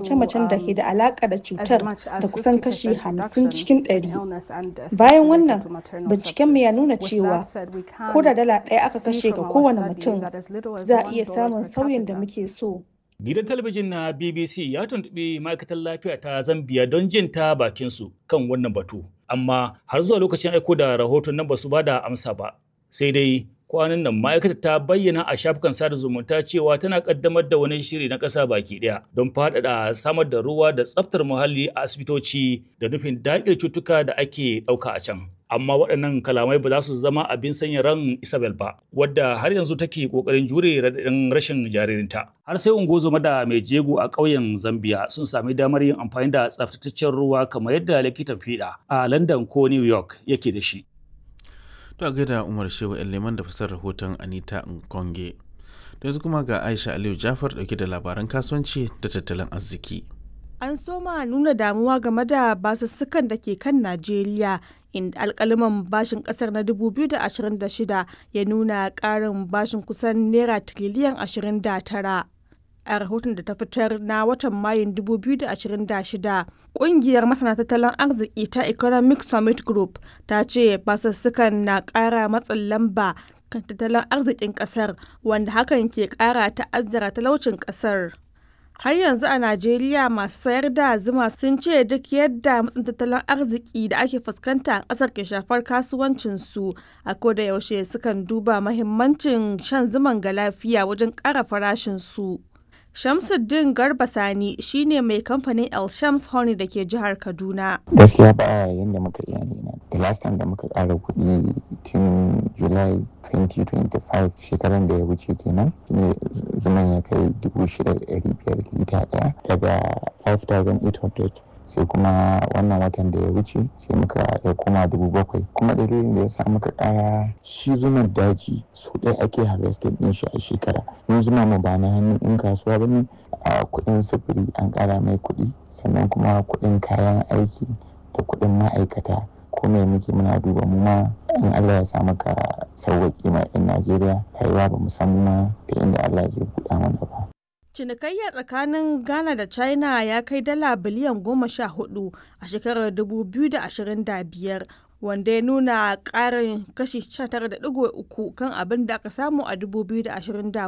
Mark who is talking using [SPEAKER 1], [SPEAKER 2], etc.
[SPEAKER 1] mace-macen da ke da alaƙa da cutar da kusan kashi 50 cikin 100. Bayan wannan, bincikenmu ya nuna cewa ko da dala ɗaya aka kashe ga kowane mutum, za a iya samun sauyin da muke so.
[SPEAKER 2] Gidan talabijin na BBC ya tuntuɓi ma'aikatar lafiya ta Zambia don jin ta bakinsu kan wannan batu. Amma har zuwa lokacin aiko da rahoton nan ba su ba da amsa ba. Sai dai kwanan nan ma'aikatar ta bayyana a shafukan sada zumunta cewa tana kaddamar da wani shiri na ƙasa baki ɗaya don faɗaɗa samar da ruwa da tsaftar muhalli a asibitoci da nufin daƙile cutuka da ake ɗauka a can. amma waɗannan kalamai ba za su zama abin sanya ran Isabel ba, wadda har yanzu take ƙoƙarin jure raɗaɗin rashin jaririnta. Har sai ungozoma da mai jego a ƙauyen Zambia sun sami damar yin amfani da tsaftataccen ruwa kamar yadda likitan fiɗa a London ko New York yake da shi.
[SPEAKER 3] To a gaida Umar Shehu Leman da fasar rahoton Anita Nkonge. Da yanzu kuma ga Aisha Aliyu Jafar ɗauke da labaran kasuwanci da tattalin arziki.
[SPEAKER 4] An soma nuna damuwa game da basussukan da ke kan Najeriya inda alkaliman bashin kasar na 2026 ya nuna karin bashin kusan naira tiriliyan 29 a rahoton da ta fitar na watan mayun 2026 kungiyar masana tattalin arziki ta economic summit group ta ce basussukan na kara matsin lamba kan tattalin arzikin kasar wanda hakan ke kara ta'azzara talaucin kasar har yanzu a Najeriya masu sayar da zuma sun ce duk yadda matsin tattalin arziki da ake fuskanta a ƙasar ke shafar kasuwancinsu a koda yaushe sukan duba mahimmancin shan zuman ga lafiya wajen ƙara farashinsu. Shamsuddin Garba Sani shine mai kamfanin El Shams Honey da ke jihar Kaduna.
[SPEAKER 5] Gaskiya ba yadda muka iya nema. Da last time da muka ƙara kuɗi tun July 2025 shekaran da ya wuce kenan shine zuman ya kai 6,500 lita ɗaya daga 5,800 sai kuma wannan watan da ya wuce sai muka ya koma dubu bakwai kuma dalilin da ya sa muka kara shi zuman daji so ɗaya ake harvesting ɗin shi a shekara yin zuma mu ba na hannun in kasuwa ba ne a kuɗin sufuri an kara mai kuɗi sannan kuma kuɗin kayan aiki da kuɗin ma'aikata ko me muke muna duba mu ma in Allah ya sa maka sauwaƙi ma 'yan Najeriya rayuwa ba mu san ma ta inda Allah zai buɗa mana ba.
[SPEAKER 4] Cinikayya tsakanin Ghana da China ya kai dala biliyan goma sha hudu a shekarar 2025 wanda ya nuna ƙarin kashi 19.3 kan abin da aka samu a 2024.